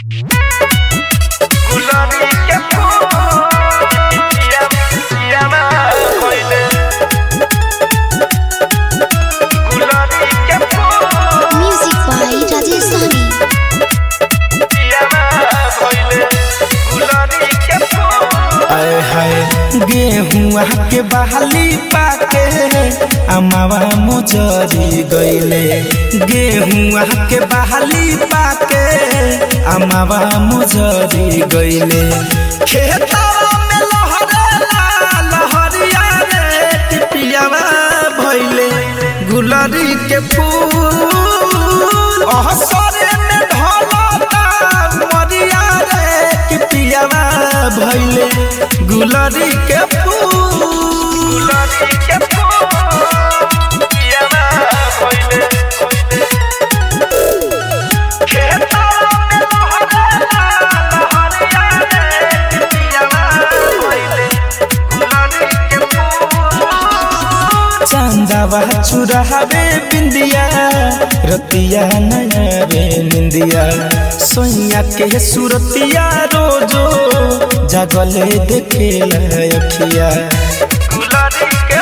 गुलाबी के फूल पिया पिया ना कोइले गुलाबी के फूल Music by Rajesh Sahni. पिया ना कोइले गुलाबी के फूल आए हाय गेहुआ के बहाली पाके अमावा मुजरी गईले गेहुआ के बहाली पाके अमावा मुजरी गईले खेतवा में लहरेला लहरिया रे टिपियावा भइले गुलरी के फूल अहसरे में ढलता मरिया रे टिपियावा भइले गुलरी के फूल गुलाबी के फूल पिया ना कोइले खेतवा में लहरेला लहरिया रे पिया ना कोइले गुलाबी के फूल चांदावा चुरावे बिंदिया रतिया नयावे निंदिया सोइया के सुरतिया रोजो जागले देखेला अखिया गुलाबी के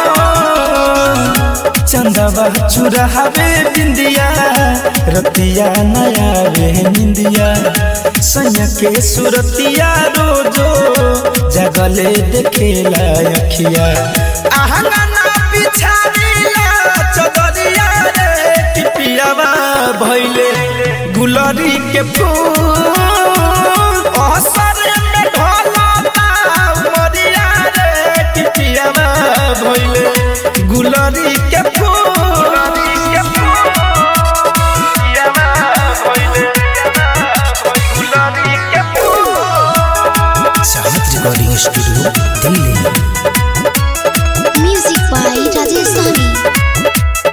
चंदावा चुरावे बिंदिया रतिया नयावे निंदिया सोइया के सुरतिया रोजो जागले देखेला अखिया आहंगना बिछानीला चदरिया रे टिपियावा भइले गुलरी के फूल असर में ढलता मरिया रे टिपियावा भइले गुलरी के फूल गुलाबी के फूल पिया ना कोइले गुलाबी के फूल चाहत recording studio Delhi Music by Rajesh Sahni.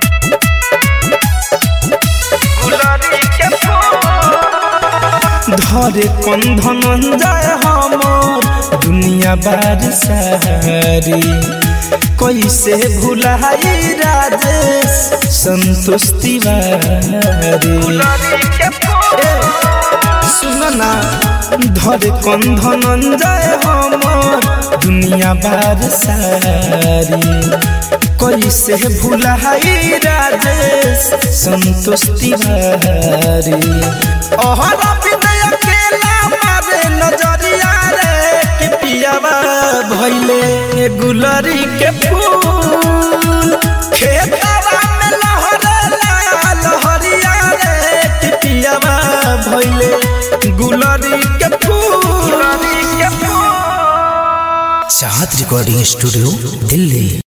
गुलाबी के फूल धरे कंधन जाय हमर दुनिया बार सारी कैसे भुलाई राजेश संतोष तिवारी गुलाबी के फूल सुनना धरे कंधन जाय हमर दुनिया बार सारी कैसे भुलाई राजेश संतोष तिवारी अहरा विनय अकेला मारे नजरिया रे कि पियावा भइले गुलरी के फूल खेतवा में लहरेला लहरिया रे कि पियावा भइले गुलरी के फूल गुलाबी के फूल चाहत रिकॉर्डिंग स्टूडियो दिल्ली